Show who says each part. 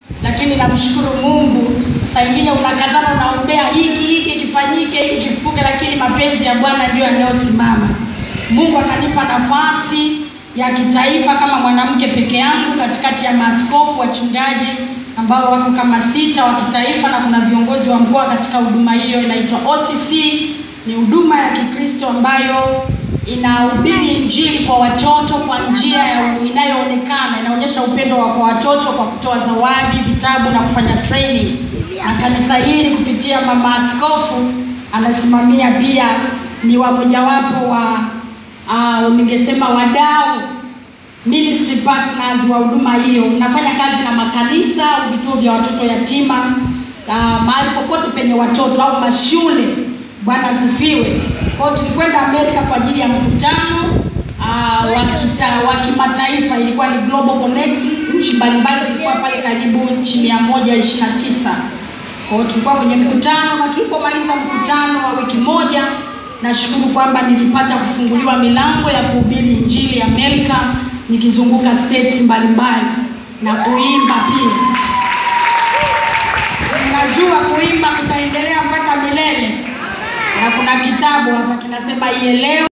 Speaker 1: lakini namshukuru Mungu. Saa ingine unakazana unaombea hiki hiki kifanyike hiki kifuke, lakini mapenzi ya Bwana ndio yanayosimama. Mungu akanipa nafasi ya kitaifa kama mwanamke peke yangu katikati ya maaskofu wachungaji ambao wako kama sita wa kitaifa, na kuna viongozi wa mkoa katika huduma hiyo inaitwa OCC. Ni huduma ya Kikristo ambayo inahubiri injili kwa watoto kwa njia ya inayoonekana, inaonyesha upendo wa kwa watoto kwa kutoa zawadi, vitabu na kufanya training. Na kanisa hili kupitia mama askofu anasimamia pia, ni wa mojawapo wa uh, ningesema wadau ministry partners wa huduma hiyo. Nafanya kazi na makanisa, vituo vya watoto yatima, uh, mahali popote penye watoto au mashule. Bwana asifiwe. Kwa hiyo tulikwenda Amerika kwa ajili ya mkutano uh, wa kita- wa kimataifa, ilikuwa ni Global Connect. Nchi mbalimbali zilikuwa pale, karibu nchi mia moja ishirini na tisa. Kwa hiyo tulikuwa kwenye mkutano, na tulipomaliza mkutano wa wiki moja, nashukuru kwamba nilipata kufunguliwa milango ya kuhubiri injili Amerika, nikizunguka states mbalimbali na kuimba pia. Najua kuimba kutaendelea mpaka milele, na kuna kitabu hapa kinasema ielewe